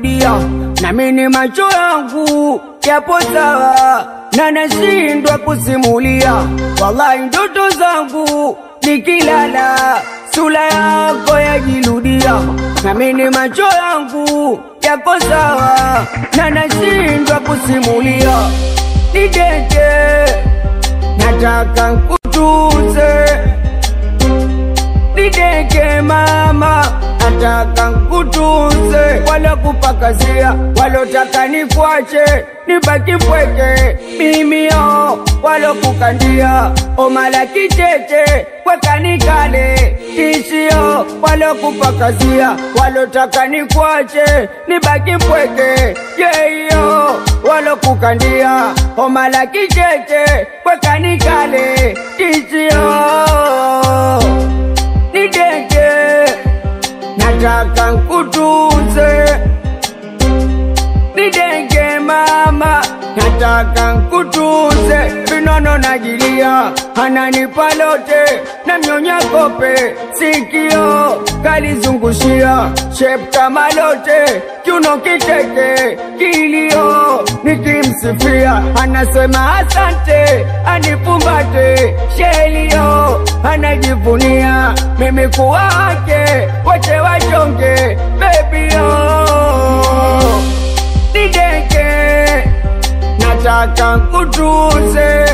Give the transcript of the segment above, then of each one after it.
najirudia, nami ni macho yangu yapo sawa na nashindwa kusimulia. Wallahi ndoto zangu nikilala, sura yako yajirudia, nami ni macho yangu yako sawa na nashindwa kusimulia. Nideke, nataka nkutuze nideke mama, nataka nkutunze, wala kupakazia, walotaka nikwache nibaki mpweke, mimi yo walokukandia omala kicheche kweka nikale tishio, walokupakazia, walotaka nikwache nibaki mpweke, yeyo walokukandia omala kicheche kweka nikale tishio nideke, nataka nkutunze. Nideke mama, nataka nkutunze. Vinono najilia, ananipa lote, namnyonya kope, sikio kalizungushia, shape kama lote, kiuno kiteke, kilio nikimsifia, anasema asante, anifumbate, shelio anajivunia, mimi kuwa wake, wote wachonge, baby oh nideke, nataka nkutunze.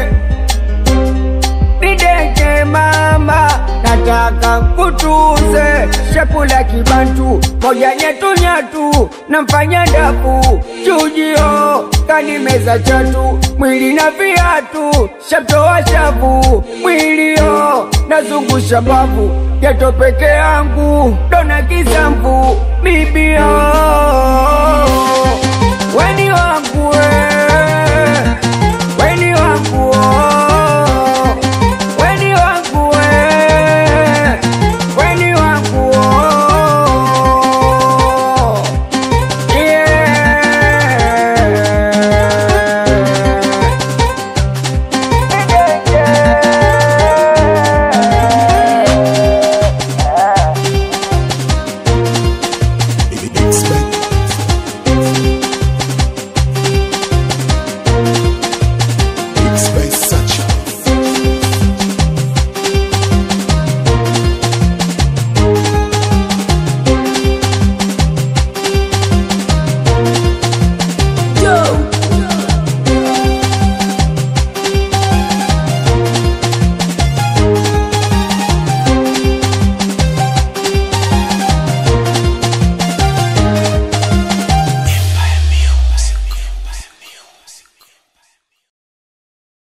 Nideke mama, nataka nkutunze. Shakula kibantu moja nyatu nyatu, namfanya ndafu chujio, kanimeza chatu mwili na viatu, shamtoa shavu mwilio, nazungusha mbavu geto peke yangu, dona kisamvu bibio